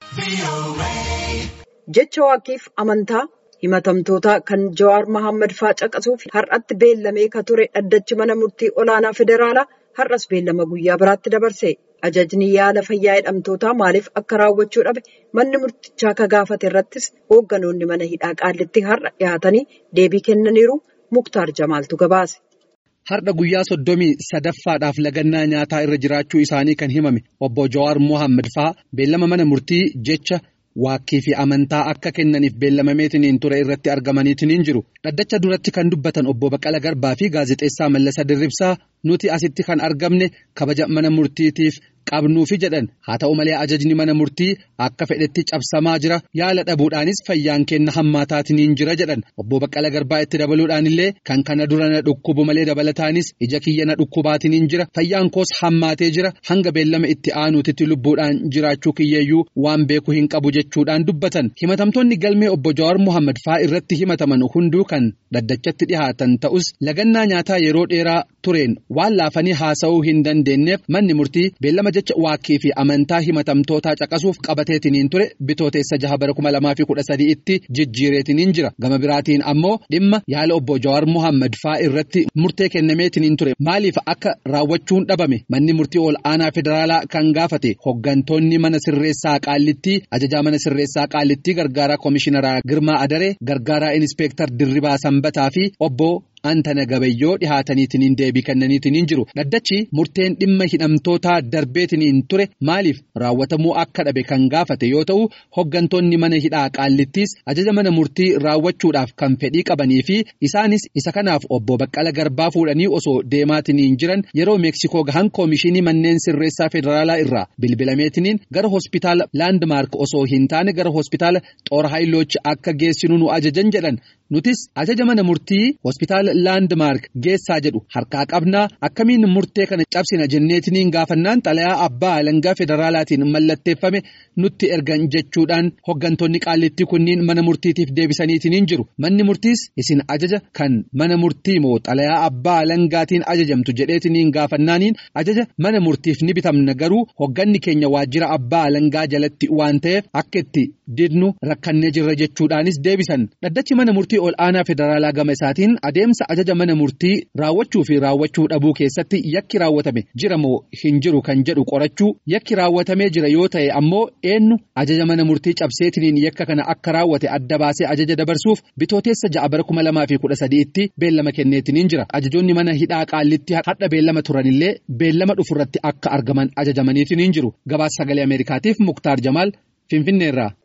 Jecha waaqniif amantaa himatamtoota kan Jawaar Mohaammed fa'aa caqasuuf har'atti beellamee ka ture dhaddachi mana murtii olaanaa federaalaa har'as beellama guyyaa biraatti dabarse. Ajajni yaala fayyaa hidhamtootaa maaliif akka raawwachuu dhabe manni murtichaa ka gaafate irrattis hoogganoonni mana hidhaa qaallitti har'a dhiyaatanii deebii kennaniiru Muktaar Jamaaltu gabaase. Har'a guyyaa soddomii sadaffaadhaaf lagannaa nyaataa irra jiraachuu isaanii kan himame obbo Jawaar Mohaammed fa'aa beellama mana murtii jecha waakkii fi amantaa akka kennaniif beellamameetiniin ture irratti argamaniitiniin jiru. Dhaddacha duratti kan dubbatan obbo Baqqala Garbaa fi gaazexeessaa Mallasa Dirribsaa nuti asitti kan argamne kabaja mana murtiitiif qabnuufi jedhan haa ta'u malee ajajni mana murtii akka fedhetti cabsamaa jira yaala dhabuudhaanis fayyaan kenna hammaataatiniin jira jedhan obbo Baqqala Garbaa itti dabaluudhaan illee kan kana dura na dhukkubu malee dabalataanis ija kiyya na dhukkubaatiniin jira fayyaan koos hammaatee jira hanga beellama itti aanuutitti lubbuudhaan jiraachuu kiyyeeyyuu waan beeku hin qabu jechuudhaan dubbatan himatamtoonni galmee obbo Jawaar Mohaammed fa'aa irratti himataman hunduu kan dhaddachatti dhihaatan ta'us lagannaa nyaataa yeroo dheeraa tureen waan laafanii haasa'uu hin dandeenyeef manni murtii beellama jecha waakkii fi amantaa himatamtootaa caqasuuf qabateetiniin ture bitooteessa jaha bara kuma lamaa fi kudha sadii itti jijjiireetiniin jira gama biraatiin ammoo dhimma yaala obbo Jawaar Mohaammed fa'aa irratti murtee kennameetiniin ture maaliif akka raawwachuun dhabame manni murtii ol aanaa federaalaa kan gaafate hoggantoonni mana sirreessaa qaallittii ajajaa mana sirreessaa qaallittii gargaaraa koomishiinaraa Girmaa Adaree gargaaraa inispeektar Dirribaa Sanbataa fi obbo Antana Gabayyoo dhihaataniitiniin deebii kennaniitiniin jiru. Dhaddachi murteen dhimma hidhamtootaa darbeetiniin ture maaliif raawwatamuu akka dhabe kan gaafate yoo ta'u hoggantoonni mana hidhaa qaallittiis ajaja mana murtii raawwachuudhaaf kan fedhii qabanii fi isaanis isa kanaaf obbo Baqqala Garbaa fuudhanii osoo deemaatiniin jiran yeroo Meeksikoo gahan koomishinii manneen sirreessaa federaalaa irraa bilbilameetiniin gara hospitaala Laandmaark osoo hin taane gara hospitaala Xoor Haayiloochi akka geessinu nu ajajan jedhan. Nutis ajaja mana murtii hospitaala Laandmaark geessaa jedhu harkaa qabnaa akkamiin murtee kana cabsina jenneetiniin gaafannaan xalayaa abbaa alangaa federaalaatiin mallatteeffame nutti ergan jechuudhaan hoggantoonni qaallittii kunniin mana murtiitiif deebisaniitiniin jiru. Manni murtiis isin ajaja kan mana murtii moo xalayaa abbaa alangaatiin ajajamtu jedheetiniin gaafannaaniin ajaja mana murtiif ni bitamna garuu hogganni keenya waajjira abbaa alangaa jalatti waan ta'eef akka itti didnu rakkannee jirra jechuudhaanis deebisan. Dhaddachi mana murtii ol aanaa federaalaa gama isaatiin adeemsa ajaja mana murtii raawwachuu fi raawwachuu dhabuu keessatti yakki raawwatame jira moo hin jiru kan jedhu qorachuu yakki raawwatamee jira yoo ta'e ammoo eenyu ajaja mana murtii cabseetiniin yakka kana akka raawwate adda baasee ajaja dabarsuuf bitooteessa ja'a bara kuma lamaa fi kudha sadiitti beellama kenneetiniin jira ajajoonni mana hidhaa qaallitti hadha beellama turanillee beellama dhufurratti akka argaman ajajamaniitiniin jiru gabaasa sagalee ameerikaatiif muktaar jamaal finfinneerraa.